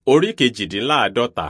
Orí kejìdínláàádọ́ta.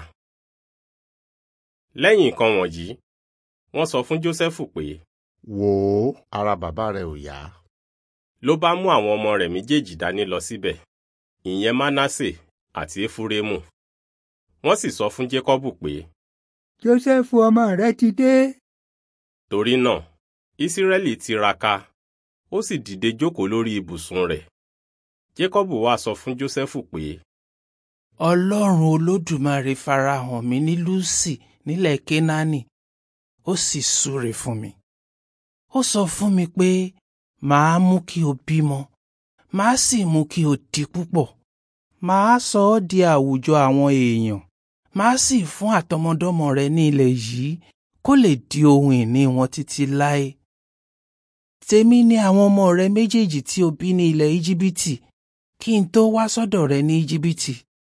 Lẹ́yìn nǹkan wọ̀nyí, wọ́n sọ fún Jósẹ́fù pé, wò ó ara bàbá rẹ ò yá. ló bá mú àwọn ọmọ rẹ̀ méjèèjì dání lọ síbẹ̀, ìyẹn Mánásè àti Éfúrémù. Wọ́n sì sọ fún Jékọ́bù pé, Jósẹ́fù ọmọ rẹ ti dé. torí náà, Ísírẹ́lì tiraka, ó sì dìde jókòó lórí ibùsùn rẹ̀. Jékọ́bù wá sọ fún Jósẹ́fù pé, ọlọ́run olódùmarè farahàn mí ní lúsì nílẹ̀ kénáánì ó sì súre fún mi ó sọ fún mi pé màá mú kí o bímọ màá sì mú kí o di púpọ̀ màá sọ ọ́ di àwùjọ àwọn èèyàn màá sì fún àtọmọdọ́mọ rẹ ní ilẹ̀ yìí kó lè di ohun ìní wọn títí láé tèmi ni àwọn ọmọ rẹ méjèèjì tí o bí ní ilẹ̀ íjíbítì kí n tó wá sọ́dọ̀ rẹ ní íjíbítì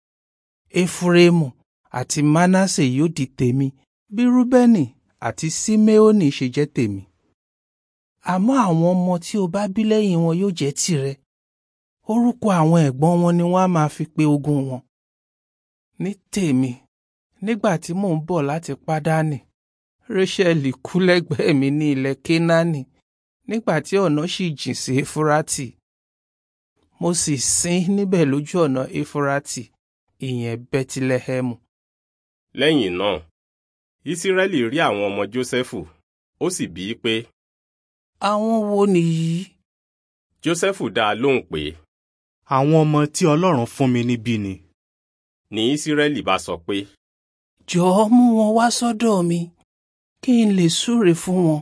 Éfúrémù àti Mánásè yóò di tèmi bí Rúbẹ́nì àti Síméónì ṣe jẹ́ tèmi. Àmọ́ àwọn ọmọ tí o bá bí lẹ́yìn wọn yóò jẹ́ tìrẹ. Orúkọ àwọn ẹ̀gbọ́n wọn ni wọ́n á máa fi pe ogún wọn. Ní tèmi, nígbà tí mò ń bọ̀ láti Pádánì, Réṣẹ́lì kú lẹ́gbẹ̀ẹ́ mi ní ilẹ̀ Kénáánì nígbà tí ọ̀nà ṣì jìn sí Éfúrátì. Mo sì sin níbẹ̀ lójú ọ̀nà Éfúrátì ìyẹn bẹ́tílẹ́hẹ́mù. lẹ́yìn náà, Ísírẹ́lì rí àwọn ọmọ Jósẹ́fù, ó sì bí i pé, àwọn wo nìyí? Jósẹ́fù dá a lóhùn pé, àwọn ọmọ tí ọlọ́run fún mi níbí ni. ní Ísírẹ́lì bá sọ pé, jọ̀ọ́ mú wọn wá sọ́dọ̀ mi kí n lè súre fún wọn.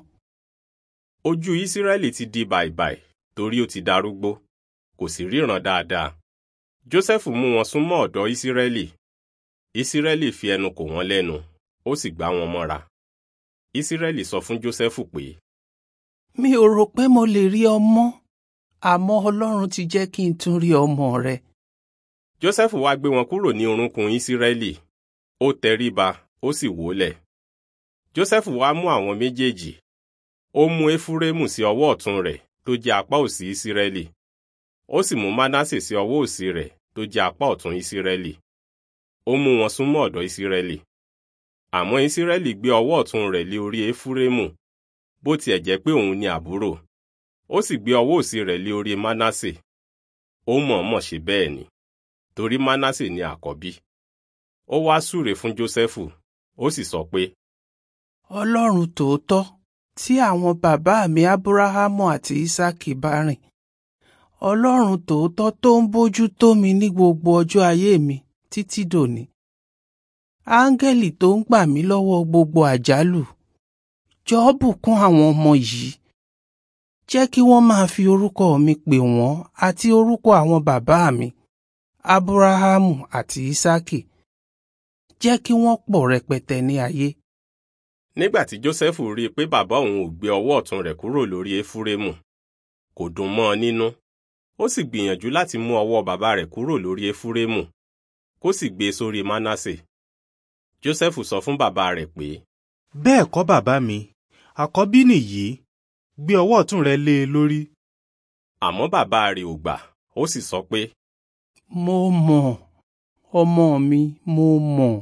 ojú Ísírẹ́lì ti di bàìbàì torí ó ti darúgbó, kò sì ríran dáadáa. Jósẹ́fù mú wọn súnmọ́ ọ̀dọ̀ Ísírẹ́lì. Ísírẹ́lì fi ẹnu kò wọ́n lẹ́nu, ó sì gbá wọn mọ́ra. Ísírẹ́lì sọ fún Jósẹ́fù pé, mi ò rò pé mo lè rí ọmọ àmọ́ Ọlọ́run ti jẹ́ kí n tún rí ọmọ rẹ. Jósẹ́fù wá gbé wọn kúrò ní orúnkún Ísírẹ́lì, ó tẹríba, ó sì wólẹ̀. Jósẹ́fù wá mú àwọn méjèèjì, ó mú Éfúrémù sí ọwọ́ ọ̀tún rẹ̀ tó jẹ́ apá òsì Ísírẹ́lì, ó sì mú Mánásè sí ọwọ́ òsì rẹ̀ tó jẹ́ apá ọ̀tún Ísírẹ́lì. Ó mú wọn súnmọ́ ọ̀dọ̀ Ísírẹ́lì. Àmọ́ Ísírẹ́lì gbé ọwọ́ ọ̀tún rẹ̀ lé orí Éfúrémù, bó tiẹ̀ jẹ́ pé òun ni àbúrò. Ó sì gbé ọwọ́ òsì rẹ̀ lé orí Mánásè. Ó mọ̀ọ́mọ̀ ṣe bẹ́ẹ̀ ni, torí Mánásè ni àkọ́bí. Ó wá súre fún Jósẹ́fù, ó sì sọ pé, Ọlọ́run tòótọ́ tí àwọn bàbá mi Ábúráhámù àti Ísákì bá rìn. Ọlọ́run tòótọ́ tó ń bójú tó mi ní gbogbo ọjọ́ ayé mi títí dòní. Áńgẹ́lì tó ń gbà mí lọ́wọ́ gbogbo àjálù. Jọ̀ọ́ bùkún àwọn ọmọ yìí. Jẹ́ kí wọ́n máa fi orúkọ mi pè wọ́n àti orúkọ àwọn bàbá mi, Ábúráhámù àti Ísákì. Jẹ́ kí wọ́n pọ̀ rẹpẹtẹ ní ayé. Nígbà tí Jósẹ́fù rí i pé bàbá òun ò gbé ọwọ́ ọ̀tún rẹ̀ kúrò lórí Éfúrémù, kò dùn mọ́ ọ nínú. Ó sì gbìyànjú láti mú ọwọ́ bàbá rẹ̀ kúrò lórí Éfúrémù, kó sì gbé e sórí Mánásè. Jósẹ́fù sọ fún bàbá rẹ̀ pé, bẹ́ẹ̀ kọ́ bàbá mi àkọ́bí nìyí gbé ọwọ́ ọ̀tún rẹ lé e lórí. àmọ́ bàbá rẹ̀ ò gbà, ó sì sọ pé, Mo mọ̀, ọmọ mi, mo mọ̀.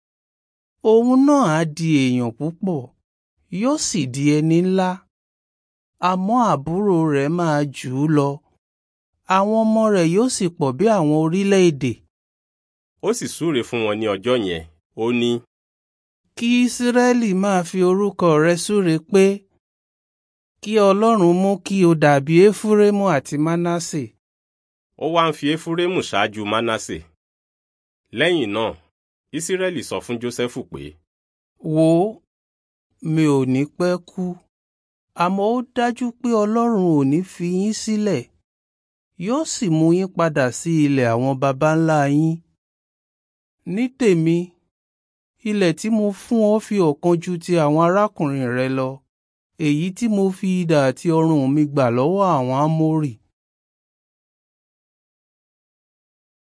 Òun náà á di èèyàn púpọ̀, yóò sì di ẹni ńlá. Àmọ́ àbúrò rẹ̀ máa jù ú lọ. Àwọn ọmọ rẹ̀ yóò sì pọ̀ bí àwọn orílẹ̀-èdè. ó sì súre fún wọn ní ọjọ́ yẹn, ó ní, Kí Ísírẹ́lì máa fi orúkọ rẹ̀ súre pé, kí Ọlọ́run mú kí o dàbí Éfúrémù àti Mánásè. ó wá ń fi Éfúrémù ṣáájú Mánásè. Lẹ́yìn náà, Ísírẹ́lì sọ fún Jósẹ́fù pé, Wò ó, mi ò ní pẹ́ kú, àmọ́ ó dájú pé Ọlọ́run ò ní fi yín sílẹ̀, yóò sì mú yín padà sí ilẹ̀ àwọn baba ńlá yín. Ní tèmi, ilẹ̀ tí mo fún ọ fi ọ̀kan ju ti àwọn arákùnrin rẹ lọ, èyí tí mo fi idà àti ọrùn mi gbà lọ́wọ́ àwọn Ámórì.